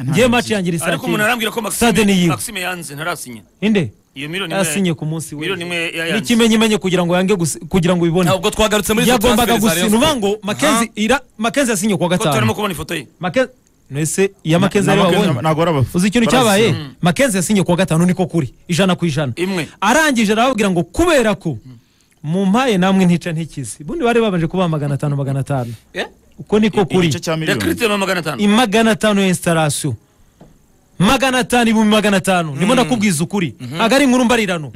ngewe maci yangira ariko umuntu isatire arambwira ko Stade ni maxime yiwe. maxime yanze ntarasinya inde iyo miliyoni imwe yasinye ku munsi we miliyoni imwe yayanze n'ikimenyimenyi kugira ngo yange gusi- kugira ngo ubibone ntabwo twagarutse muri izo yagombaga transfer za Rayon gusinya uvuga ngo Sports. makenzi ira makenzi yasinye kuwa ko turimo gatanu kubona ifoto ye Makenzi- nese iya makenzi Na- ariyo na Makenzi- wabonye ntabwo ari abaf- uzi ikintu barazi. cyabaye makenzi yasinye kuwa gatanu niko kuri ijana ku ijana Imwe. arangije arababwira ngo kubera ko mumpaye namwe ntica ntikize ubundi bari babanje kubaha magana atanu magana atanu uko niko kuri igice cya miliyoni yakiritiye magana atanu magana atanu ya instalation magana atanu ibihumbi magana atanu ndimo ndakubwiza ukuri ntabwo ari inkuru mbarirano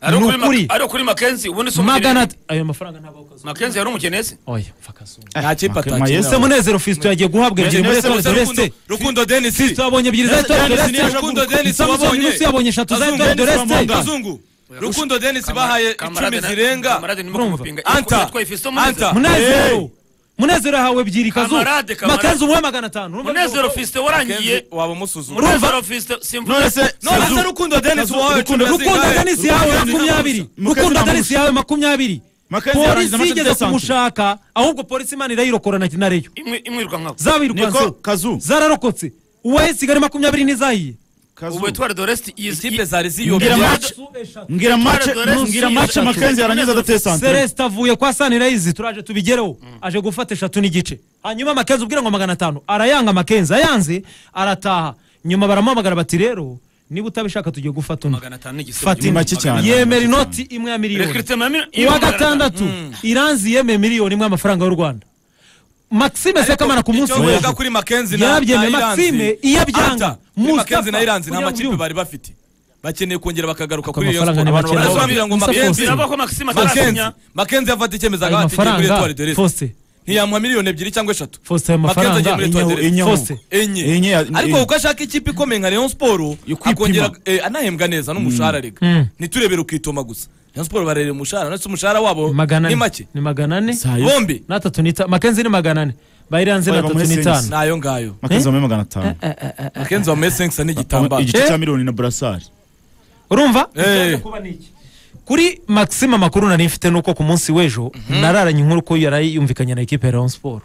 ari ni ukuri ukuri Ma- ari ukuri makenzi ubundi si magana umukene at- ayo mafaranga ntabwo akoze makenzi yari umukene se oya mfakazungu nta kipe Makenzi- ese atakinnye munezero fisito yagiye guhabwa ebyiri muri etoile de leste rukundo denis twabonye ebyiri za etoile de Denis leste Rukundo Denis samusoni wabonye. nusu yabonye eshatu za Kazungu, etoile de leste Kazungu, rukundo denis bahaye icumi zirenga kamarade nimo Urumva? kumupinga Anta. yatwaye Fiston Munezero. Anta. munezero munezero yahawe ebyiri kazungu Kamarade, kamarade. makenzi umuhe magana atanu Urumva- munezero fisite warangiye Kenzi, waba umusuzuma munezero fisite simvuze nonese none se rukundo denis wahawe icumi rukundo rukundo zingahe? denisi yawe makumyabiri Mukenzi rukundo na denisi yawe makumyabiri Makenzi yarangiza polisi amaze igeze desante. kumushaka ahubwo polisi imana irayirokora na nareyo imwirukankaho zabirukanse Niko Kazu. zararokotse uwaye kigali makumyabiri ntizahiye Kazu. ubu etware doreste ikipe zari ziyobye Ngira Yabyo- match mbwira match Yabyo- mbwira match Yabyo- Makenzi yarangiza adateye santere celeste avuye kwa sanirayizi turaje tubigereho aje gufata eshatu n'igice hanyuma makenzi ubwira ngo magana atanu arayanga makenzi ayanze arataha nyuma baramuhamagara bati rero niba utabishaka tugiye gufata undi magana atanu n'igisebe. fata Ni indi make cyane. yemera inoti imwe ya miliyoni Recruitment ya mil- uwa magana atanu. gatandatu iranzi yemeye miliyoni imwe y'amafaranga y'u rwanda maxime sekamana ku munsi icyo w'ejo mvuga kuri makenzi na Yarabyemeye, na Iranzi. Maxime, iyo abyanga, Anta, kuri Mustafa, makenzi na iranzi nta kugira ngo makipe ubyumve. bari bafite bakeneye kongera bakagaruka kuri iyo amafaranga siporo ni abantu make. barazababwira ngo Mustafa makenzi Fosse. biraba ko maxime makenzi atarasinya makenzi yafata icyemezo ayo agahatirwa muri etwari mafaranga de rese fosite ntiyamuha miliyoni ebyiri cyangwa eshatu Fosse, ayo Makenzi agiye mafaranga muri Etoile de inyahu- Reste. inyahu. Fosse. enye Enye ya- ariko enye. kuko ashaka ikipe ikomeye nka Rayon Sport akongera eh, anahembwa neza n'umushahara rega ntiturebere ukitoma gusa Rayon Sport barerera umushahara ndetse umushahara wabo magana ni ane make ni magana ane bombi n'atatu n'itanu makenzi ni magana ane bayiranze Bayiba n'atatu muri n'itanu Saints. nayo ngayo Makenzi wambaye magana atanu makenzi wamuhe senkisa n'igitambaro igice Eh? cya miliyoni na burasari urumva Eh. kuri maxime amakuru nari mfite nuko ku munsi w'ejo nararanye inkuru ko yari yumvikanye na ekipe ya rayon siporo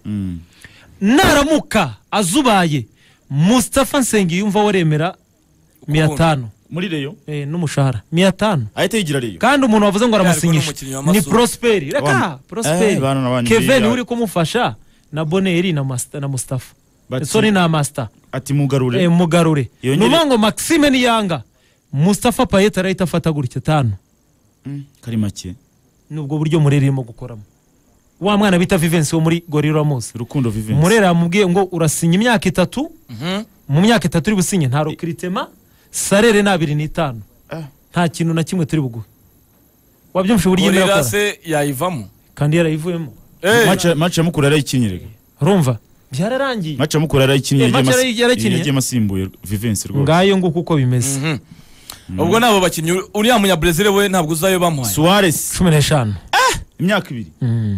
naramuka azubaye mustapha nsengiyumva waremera miya tanu muri reyo Eh, n'umushahara miya tanu ahita yigira reyo kandi umuntu wavuze ngo Ariko ni aramusinyisha umukinnyi wa ni Masoro. prosperi Wan- reka prosperi Eh, bana nabanye kevin biriya. uri kumufasha na boneri na Mas- na mustafa Bati- soni na masita ati mugarure mugarure ni Yongere- ukuvuga ngo maxime niyanga mustafa payet arahita afata gutya tanu Mm, kari make ni ubwo buryo murera irimo gukoramo wa mwana bita vivensi wo muri gorira muzi rukundo vivensi murera yamubwiye ngo urasinya imyaka itatu mu myaka itatu uri businye nta rokiritema sarere ni abiri n'itanu Ah. nta kintu na kimwe turi buguhe wabyumvishe uburyo irimo urira irakora se yayivamo kandi yarayivuyemo Eh, match match ya mukuru yarayikinnye rega urumva byararangiye match ya mukuru yarayikinnye Eh, yagiye match mas- yarayi- yarayikinnye? yagiye asimbuye vivensi rwose ngayo nguko uko bimeze ubwo nabo bakinnyi uriya munyabresil we ntabwo uzayo bamuhaye suarez cumi n'eshanu imyaka ibiri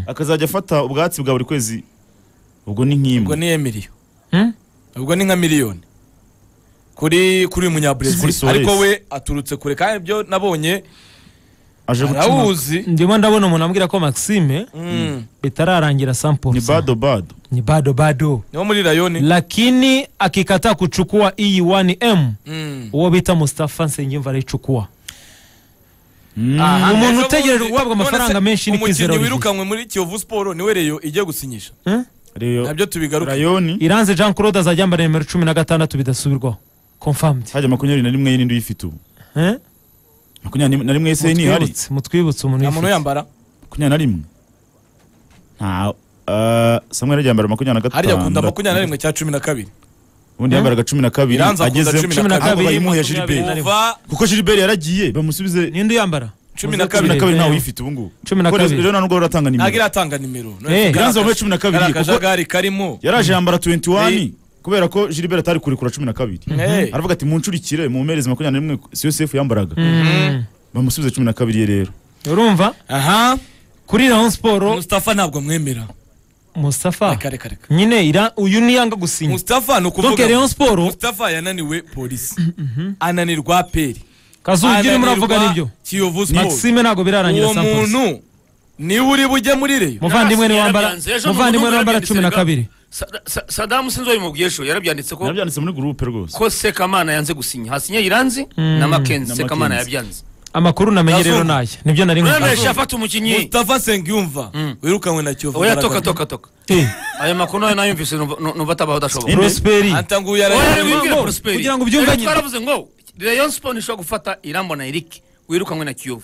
akazajya afata ubwatsi bwa buri kwezi ubwo ni ubwo nk'imwe ni emiliyo Hmm? ubwo ni nka miliyoni kuri kuri Kuri munyabresil Suarez. ariko we aturutse kure kandi ibyo nabonye aje gucuma arawuzi ndimo ndabona umuntu ambwira ko maxime bitararangira ni 100% bado bado ni bado bado niwo muri rayoni lakini akikataa kuchukua hii 1m Mm. uwo bita mustafa nsengimva arayichukura Aha, umuntu ejo utegereje bundi- guhabwa amafaranga none se menshi ni kwizera umukinnyi Olivier. wirukanwe muri kiyovu siporo niwe reyo igiye gusinyisha reyo nabyo tubigaruke rayoni iranze jean claude azajya yambara nimero cumi na gatandatu bidasubirwaho confirmed hajya makumyabiri na rimwe y'indi uyifite ubu Eh? makumyabiri na rimwe y'ise niyo hari Mutwibutse- mutwibutse umuntu nta muntu yifite. yambara makumyabiri na rimwe nta eh, samuel ajya yambara makumyabiri na hariya akunda gatanu makumyabiri na rimwe cya cumi na kabiri ubundi yambaraga cumi na kabiri Iranzi akunda ageze cumi na ntabwo kabiri, bayimuha ya makumyabiri na gilbert rimwe. kuva kuko gilbert yaragiye bamusubize ninde uyambara cumi Cumi na na kabiri ntawe Eh, uyifite ubu ngubu Cumi na Kuko kabiri. rero nta nubwo baratanga ntabwo nimero iratanga nimero None Eh, se iranzi wambaye kari cumi na kabiri kari kuko akajagari karimo yaraje yambara 21 Eh. kubera ko gilbert atari kurekura cumi na kabiri Eh. aravuga ati munshurikire mumpereze makumyabiri na rimwe siyo sefu yambaraga bamusubize cumi na kabiri ye rero urumva aha kuri rayon siporo mustafa ntabwo amwemera mustafa reka reka reka nyine ira- uyu niyanga gusinya mustafa ni donc ukuvuga rayon siporo mustafa yananiwe polisi ananirwa peri kazuba ibyo urimo uravuga nibyo kiyovu siporo maxime ntabwo birarangira uwo 100%. muntu niwe uri bujye muri reyo muvandimwe Yarabyanze. niwe wambara Ejo mu muvandimwe niwe Burundi wambara cumi na yarabyanditse, kabiri Sa- Sa- sadamu sinzi wabimubwiye sho yarabyanditse ko nabyanditse muri gurupe rwose ko sekamana yanze gusinya hasinye iranzi na makenzi Na sekamana Mackenzie. yanze amakuru namenye rero Azuma. naya nibyo nari none nkwiye yafata umukinnyi Mustafa Sengiyumva wirukanwe na Kiyovu oya Dragons. toka toka toka ayo makuru nayo nayumvise numva- nu- numva atabaho adashoboka Inde? prosperi Anta nguya Oya, ararira. wibwire ngo, Prosperi. kugira ngo ubyumve Rero nyine. twaravuze ngo Rayon Sport ntishobora gufata Irambona na Eric wirukanwe na Kiyovu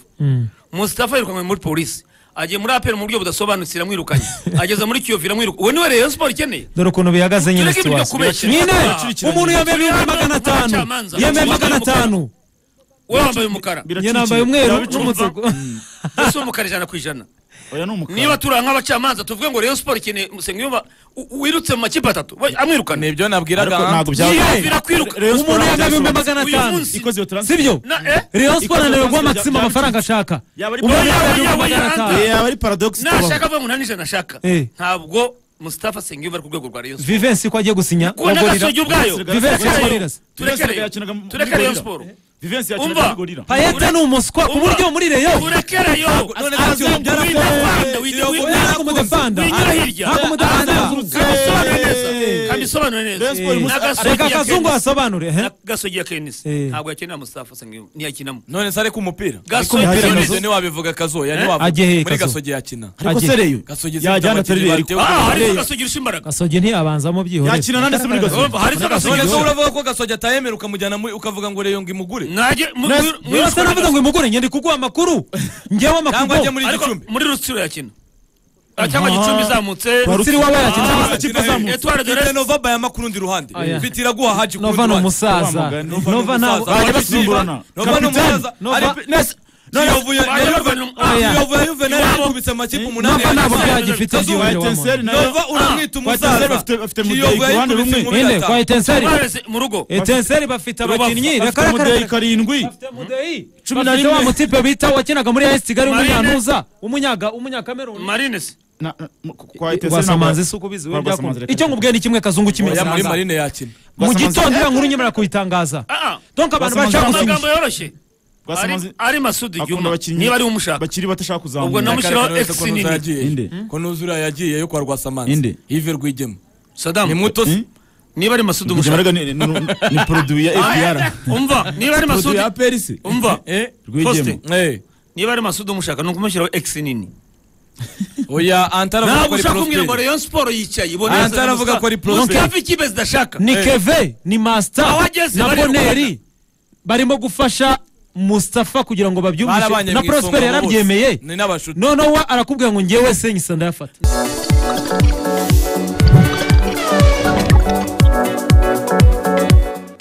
Mustafa yirukanwe muri polisi agiye muri APR mu buryo budasobanutse iramwirukanye ageze muri Kiyovu iramwiruka uwo niwe Rayon Sport ikeneye dore ukuntu bihagaze nyine Tureke ibyo situwasi kubeshya. nyine Birakurikiranye. umuntu yambaye ibihumbi magana atanu Abacamanza. yambaye magana Abacamanza. atanu wowe wambaye umukara njye nambaye umweru n'umutuku ese umukara ijana ku ijana oya ni umukara niba turi nk'abacamanza tuvuge ngo Rayon Sport ikeneye Musengiyumva u- wirutse mu makipe atatu we, amwirukane Nibyo nabwiraga. ariko ntabwo Yewe, byaba birakwiruka. Rayon Sport umuntu yambaye ibihumbi byaba magana uyu atanu munsi- ikoze iyo transfer sibyo na eh rayon Ikoze sport ananirwa transfer maximum bya- amafaranga ashaka Yaba ari umuntu paradox. yambaye ibihumbi Yaba ari magana atanu paradox. Eh, aba ari paradox nashaka avuga ngo nta n'ijana ashaka Eh. ntabwo Mustafa Sengiyumva ari ku rwego rwa Rayon Sport vivensi ko agiye gusinya kubona bagorira agasogi ubwayo Vivensi Turekere- Gorillas. turekere- turekere Rayon Sport vivensi Umva. yakinaga muri gorira payete ni umuswa ku buryo muri rayon turekereyo None Azuma Kiyovu byarakuze. Wibanda, wibanda, Kiyovu wibanda. ntabwo mudefanda Winyura hirya. ntabwo mudefanda kandi usobanure neza kandi usobanure Rayon Sport neza imusa- n'agasogi reka akazungu yakeneye- asobanure he? n'agasogi ya kenisi Eh. ntabwo yakenera Mustafa Sengiyumva ntiyakinamo None sare ku mupira. Gasogi Ariko Kennis. Gasogi. Ni wabivuga kazoya ni Eh? wavuga. Agiye he Muri Kazo? gasogi yakina. ariko Agiye. sereyo Gasogi yajyana atari ariko ah harimo agasogi irusha imbaraga gasogi ntiyabanzamo byihorere yakina nande se muri gasogi Urumva, harimo None se agasogi uravuga ko gasogi atayemera ukamujyana muri ukavuga ngo rero ngo imugure. najye mu- Mwese- mu- muri mwese navuga ngo imugure njye ndi kuguha amakuru njyewe Cyangwa ajye amakuru muri ariko Gicumbi. muri rutsiro yakina Ah, cyangwa gicumbi izamutse Rutsiro waba yakina cyangwa se ikipe izamutse. etware de Mfite reste Nova Bayama ku rundi ruhande. Oya. Mfite Iraguha Haji ku nova rundi ni ruhande. umusaza Nova ni nova ntabwo umusaza. bajya basimburana Nova ni umusaza. Nova- Ari- Nese- Kiyovu ya- Ba- ya Yuve- Yuve- Ah, Kiyovu Yuve- ya Yuve nayo yakubise amakipe umunani. nova ntabwo yagize. byagifite Kazo- igihe etenseri nayo Nova uramwita Etincelle umusaza. bafite- bafite Kiyovu Mudeyi ku yayikubise ruhande rumwe. muri ine kwa gatanu. etenseri bareze mu rugo etenseri bafite abakinnyi reka afite reka umudeyi reka karindwi bafite mudeyi Cumi na bafite rimwe. wa mutipe bita wakinaga muri AS Kigali Marine. w'umunyantuza umunyaga umunyakameruni marine se Na- na- mu- kwa etenseri wasamanze ntabwo- si uko ubizi Kwa we byakunda Rwasamanzi reka icyo ngubwiye ni kimwe kazungu Oya, muri cy'imisanza Marine yakina. mu Rwasamanzi- gitondo iriya nkuru nyemera kuyitangaza Ah, ah. donc abantu Rwasamanzi- bashaka gusinya amagambo yoroshye Rwasamanzi Ari- ari masudi akunda juma abakinnyi niba ari umushaka bakiri bato ashaka kuzamura Ubwo namu- Mushyiraho Akareka X ko Nuzura nini. yagiye. Inde. Ko Nuzura yagiye yo kwa Rwasamanzi. Inde. Yves Rwigema. Ni sadamu muto se. Hmm? niba ari masudi Rwigema umushaka rega ni- ni- ni ni produit ya Ah, APR umva niba produit ari masudi ya APR se umva Eh? Rwigema. Faustin, Eh. niba ari masudi umushaka ni ukumushyiraho x nini Oya Antara avuga ntabwo ko ari ushaka kumbwira ngo Prosperi. rayon siporo yicaye ibona Ah, yazanye ataravuga ubusa. ko ari Mustafa Prosperi. ikipe zidashaka ni keve ni Aho masita ageze na bari boneri gukundana. barimo gufasha mustafa kugira ngo babyumvishe Barabanye na mu isonga prosperi bose. yarabyemeye Ni n'abashuti. noneho we arakubwira ngo ngewe senyisa ndayafata